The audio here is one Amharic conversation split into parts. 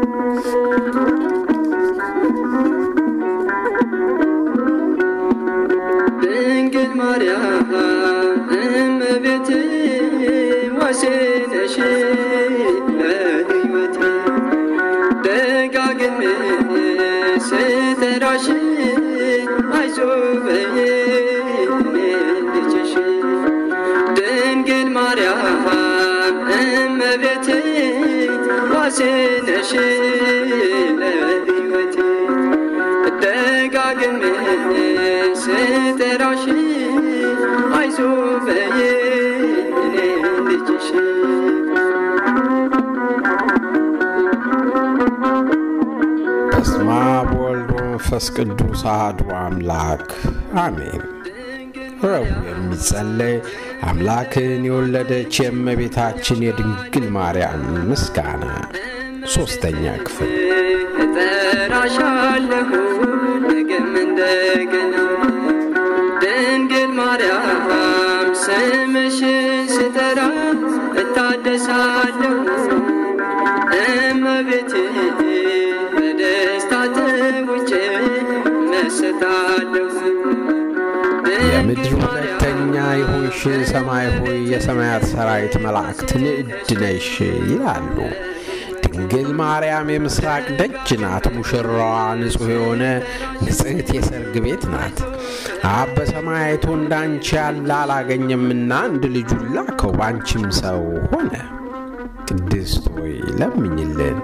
ድንግል ማርያም እመቤቴ ዋሴነሽ ለሕይወቴ ደጋግሜ ስጠራሽ አይዞህ በይኝ እኔ ልጅሽ ድንግል ማርያም እመቤቴ ዋሴነሽ ለሕይወቴ ደጋግሜ ስጠራሽ አይዞህ በይኝ እኔ ልጅሽ በስመ አብ ወወልድ ወመንፈስ ቅዱስ አሐዱ አምላክ አሜን። ረቡዕ የሚጸለይ አምላክን የወለደች የእመቤታችን የድንግል ማርያም ምስጋና ሦስተኛ ክፍል እጠራሻለሁ ነገም እንደገና ድንግል ማርያም ስምሽን ስጠራ እታደሳለሁ እመቤቴ በደስታ ተውጬ መሰታለሁ የምድር ሁለተኛ የሆንሽ ሰማይ ሆይ የሰማያት ሰራዊት መላእክት ንዕድ ነሽ ይላሉ። ድንግል ማርያም የምስራቅ ደጅ ናት። ሙሽራዋ ንጹሕ የሆነ ንጽሕት የሰርግ ቤት ናት። አብ በሰማይ አይቶ እንዳንቺ ያለ አላገኘምና አንድ ልጁን ላከው፣ ባንቺም ሰው ሆነ። ቅድስት ሆይ ለምኝልን።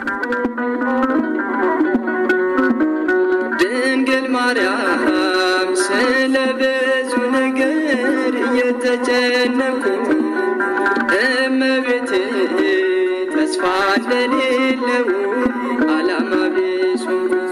ድንግል ማርያም ስለ ብዙ ነገር እየተጨነኩ እመቤቴ ተስፋ እንደሌለው ዓላማ ቢሱ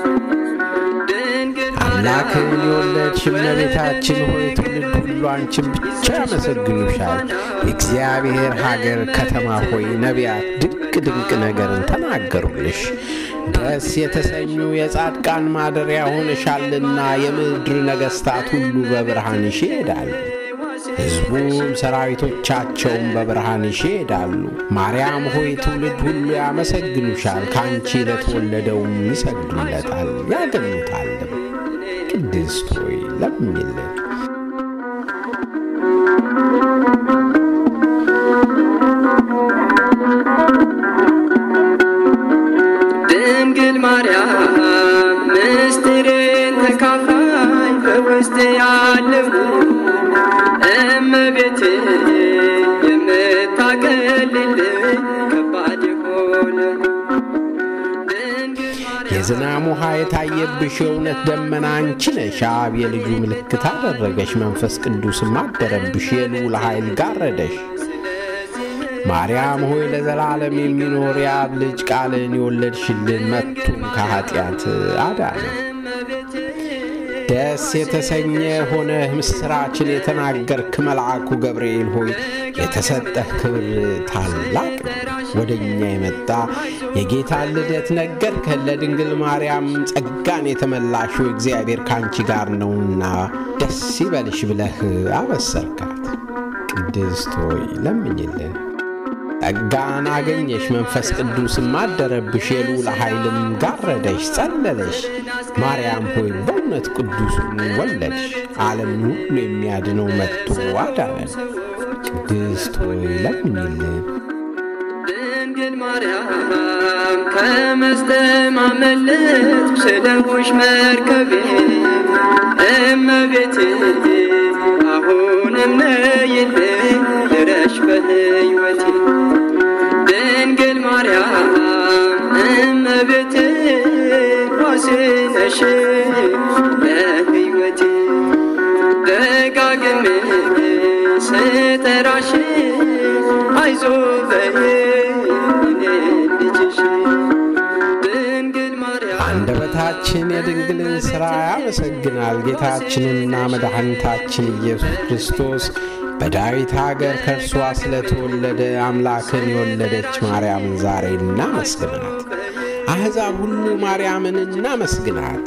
ድንግል አምላክን የወለድሽ እመቤታችን ሆይ ትውልድ ሁሉ አንቺን ብቻ ያመሰግኑሻል። የእግዚአብሔር ሀገር ከተማ ሆይ ነቢያት ድንቅ ድንቅ ነገርን ተናገሩልሽ። ደስ የተሰኙ የጻድቃን ማደሪያ ሆነሻልና የምድር ነገሥታት ሁሉ በብርሃንሽ ይሄዳሉ። ሕዝቡም ሰራዊቶቻቸውም በብርሃንሽ ይሄዳሉ። ማርያም ሆይ ትውልድ ሁሉ ያመሰግኑሻል፣ ከአንቺ ለተወለደውም ይሰግዱለታል ያገኙታልም። ቅድስት ሆይ ለምኝልን። ድንግል ማርያም ምስጢሬን ተካፋይ በውስጥ ያለው እመቤቴ የምታቀልልኝ ከባድ የሆነ ድንግል ማርያም የዝናም ውሃ የታየብሽ የእውነት ደመና አንቺ ነሽ። አብ የልጁ ምልክት አደረገሽ፣ መንፈስ ቅዱስም አደረብሽ፣ የልዑል ኃይል ጋረደሽ። ማርያም ሆይ ለዘላለም የሚኖር የአብ ልጅ ቃልን የወለድሽልን መቱን ከኀጢአት አዳነ። ደስ የተሰኘ ሆነህ ምስራችን የተናገርክ መልአኩ ገብርኤል ሆይ የተሰጠህ ክብር ታላቅ ነው። ወደ እኛ የመጣ የጌታን ልደት ነገርከን። ለድንግል ማርያም ጸጋን የተመላሽው እግዚአብሔር ከአንቺ ጋር ነውና ደስ ይበልሽ ብለህ አበሰርካት። ቅድስት ሆይ ለምኝልን። ጸጋን አገኘሽ፣ መንፈስ ቅዱስም አደረብሽ፣ የልዑል ኃይልም ጋረደሽ፣ ጸለለሽ። ማርያም ሆይ በእውነት ቅዱሱን ወለድሽ፣ ዓለምን ሁሉ የሚያድነው መጥቶ አዳነን። ቅድስት ሆይ ለምኝልን። ድንግል ማርያም ከመስጠም አመለጥኩ ስለሆንሽ መርከቤ እመቤቴ አሁንም ነይልኝ ድረሽ በሕይወቴ ድንግል ማርያም እመቤቴ ዋሴ ነሽ ለሕይወቴ ደጋግሜ ስጠራሽ አይዞ በይኝ እኔ ልጅሽ ድንግል ማርያም አንደበታችን የድንግልን ሥራ ያመሰግናል። ጌታችንና መድኃኒታችን ኢየሱስ ክርስቶስ በዳዊት አገር ከእርሷ ስለተወለደ አምላክን የወለደች ማርያምን ዛሬ እናመስግናት። አሕዛብ ሁሉ ማርያምን እናመስግናት።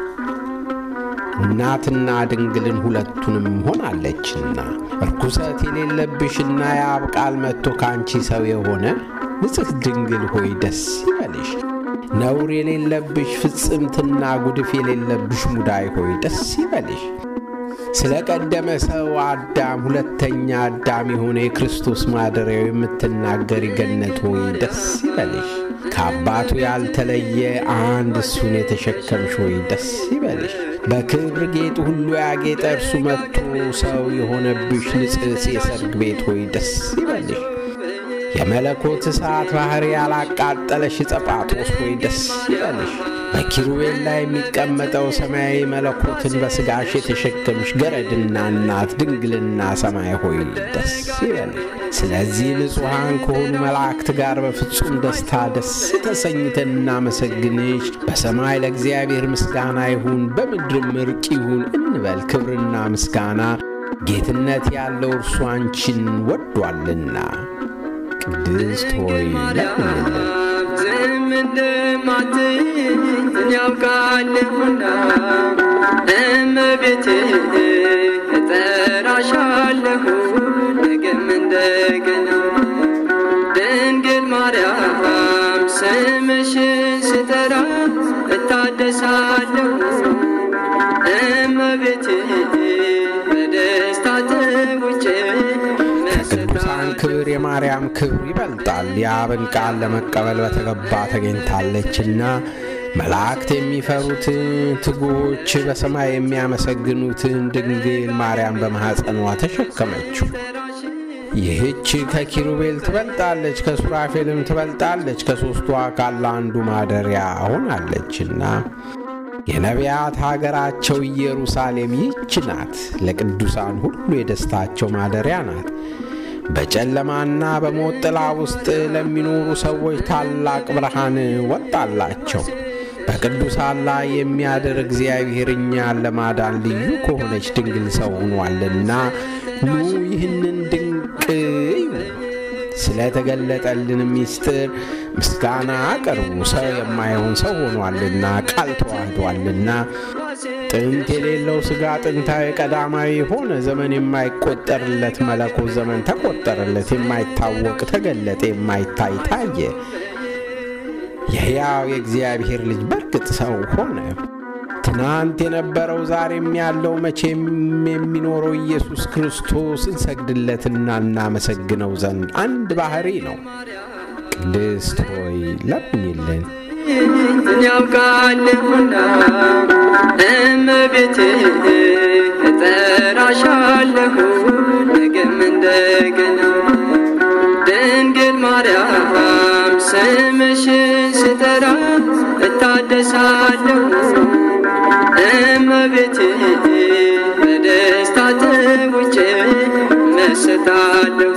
እናትና ድንግልን ሁለቱንም ሆናለችና እርኩሰት የሌለብሽና የአብ ቃል መጥቶ ከአንቺ ሰው የሆነ ንጽሕት ድንግል ሆይ ደስ ይበልሽ። ነውር የሌለብሽ ፍጽምትና ጉድፍ የሌለብሽ ሙዳይ ሆይ ደስ ይበልሽ። ስለ ቀደመ ሰው አዳም ሁለተኛ አዳም የሆነ የክርስቶስ ማደሪያው የምትናገሪ ገነት ሆይ ደስ ይበልሽ። ከአባቱ ያልተለየ አንድ እሱን የተሸከምሽ ሆይ ደስ ይበልሽ። በክብር ጌጥ ሁሉ ያጌጠ እርሱ መጥቶ ሰው የሆነብሽ ንጽሕት የሰርግ ቤት ሆይ ደስ ይበልሽ። የመለኮት እሳት ባሕር ያላቃጠለሽ ጸጳጦስ ሆይ ደስ ይበልሽ። በኪሩቤል ላይ የሚቀመጠው ሰማያዊ መለኮትን በሥጋሽ የተሸከምሽ ገረድና እናት ድንግልና ሰማይ ሆይ ደስ ይበልሽ። ስለዚህ ንጹሐን ከሆኑ መላእክት ጋር በፍጹም ደስታ ደስ ተሰኝተን እናመሰግንሽ። በሰማይ ለእግዚአብሔር ምስጋና ይሁን፣ በምድርም እርቅ ይሁን እንበል። ክብርና ምስጋና ጌትነት ያለው እርሱ አንቺን ወዷልና። ቅድስት ሆይ ለምንልን። ዝም እንደማትኝ ያውቃለሁና እመቤቴ እጠራሻለሁ ነገም እንደገና ድንግል ማርያም ስምሽን ስጠራ እታደሳለሁ እመቤቴ በደስታ ተውጬ ከቅዱሳን ክብር የማርያም ክብር ይበልጣል። የአብን ቃል ለመቀበል በተገባ ተገኝታለችና መላእክት የሚፈሩትን ትጉዎች በሰማይ የሚያመሰግኑትን ድንግል ማርያም በማኅፀኗ ተሸከመችው። ይህች ከኪሩቤል ትበልጣለች፣ ከሱራፌልም ትበልጣለች፣ ከሦስቱ አካል ለአንዱ ማደሪያ ሆናለችና የነቢያት ሀገራቸው ኢየሩሳሌም ይህች ናት። ለቅዱሳን ሁሉ የደስታቸው ማደሪያ ናት። በጨለማና በሞት ጥላ ውስጥ ለሚኖሩ ሰዎች ታላቅ ብርሃን ወጣላቸው። በቅዱሳን ላይ የሚያድር እግዚአብሔር እኛን ለማዳን ልዩ ከሆነች ድንግል ሰው ሆኗልና ኑ ይህንን ድንቅ እዩ። ስለተገለጠልን ምስጢር ምስጋና አቅርቡ። ሰው የማይሆን ሰው ሆኗልና ቃል ተዋህዷልና ጥንት የሌለው ሥጋ ጥንታዊ ቀዳማዊ ሆነ። ዘመን የማይቆጠርለት መለኮት ዘመን ተቆጠረለት። የማይታወቅ ተገለጠ፣ የማይታይ ታየ። የሕያው የእግዚአብሔር ልጅ በርግጥ ሰው ሆነ። ትናንት የነበረው ዛሬም ያለው መቼም የሚኖረው ኢየሱስ ክርስቶስ እንሰግድለትና እናመሰግነው ዘንድ አንድ ባሕሪ ነው። ቅድስት ሆይ ለምኝልን። ያውቃለሁና እመቤቴ እጠራሻለሁ ነገም እንደገና ድንግል ማርያም ስምሽን ስጠራ እታደሳለሁ እመቤቴ በደስታ ተውጬ መሰታለሁ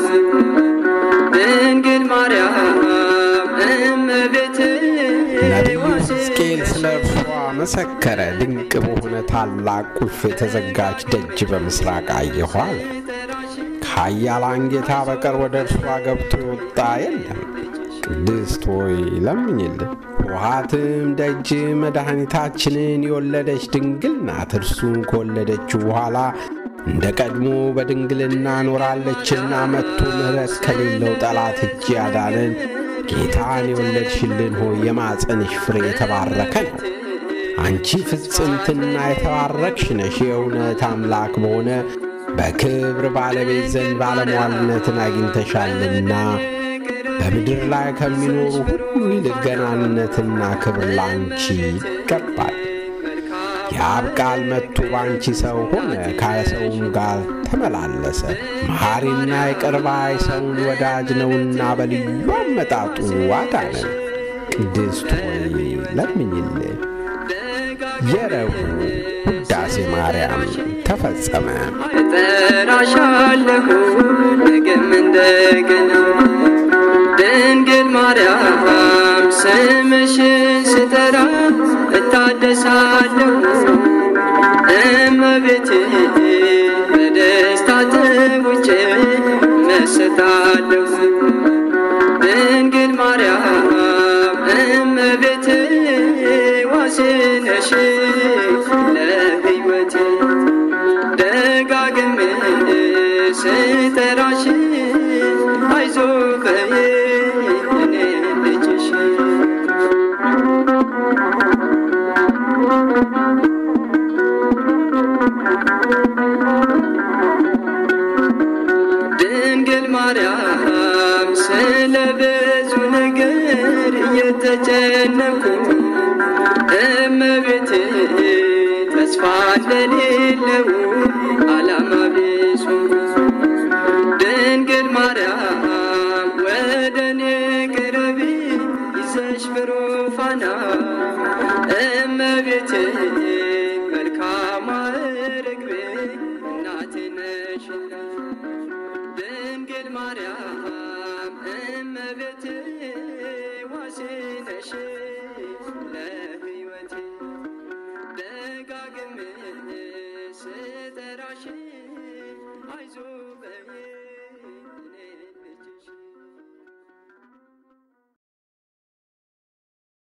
ድንግል ማርያም እመቤቴ ነቢዩ ሕዝቅኤል ስለ እርሷ መሰከረ። ድንቅ በሆነ ታላቅ ቁልፍ የተዘጋች ደጅ በምሥራቅ አየሁ አለ። ከኃያላን ጌታ በቀር ወደ እርሷ ገብቶ የወጣ የለም። ቅድስት ሆይ ለምኝልን። ውሃትም ደጅ መድኃኒታችንን የወለደች ድንግል ናት። እርሱን ከወለደችው በኋላ እንደ ቀድሞ በድንግልና ኖራለችና መጥቶ ምሕረት ከሌለው ጠላት እጅ ያዳንን ጌታን የወለድሽልን ሆይ የማፀንሽ ፍሬ የተባረከ ነው። አንቺ ፍጽምትና የተባረክሽ ነሽ። የእውነት አምላክ በሆነ በክብር ባለቤት ዘንድ ባለሟልነትን አግኝተሻልና በምድር ላይ ከሚኖሩ ሁሉ ይልቅ ገናንነትና ክብር ላንቺ ይገባል። የአብ ቃል መጥቶ ባንቺ ሰው ሆነ፣ ከሰውም ጋር ተመላለሰ። መሐሪና ይቅር ባይ ሰውን ወዳጅ ነውና በልዩ አመጣጡ አዳነን። ቅድስት ሆይ ለምኝልን። የረቡዕ ውዳሴ ማርያም ተፈጸመ። እጠራሻለሁ ነገም እንደገና ድንግል ማርያም ስምሽን ስጠራ እታደሳለሁ እመቤቴ በደስታ ተውጬ መሰታለሁ ድንግል ማርያም እመቤቴ ዋሴነሽ ለሕይወቴ ደጋግሜ ስጠራሽ አይዞህ በይኝ እኔ ልጅሽ ድንግል ማርያም ስለ ብዙ ነገር እየተጨነኩ እመቤቴ ተስፋ እንደሌለው ዓላማ ቢሱ ድንግል ማርያም ወደ እኔ ቅረቢ ይዘሽ ብሩፋና እመቤቴ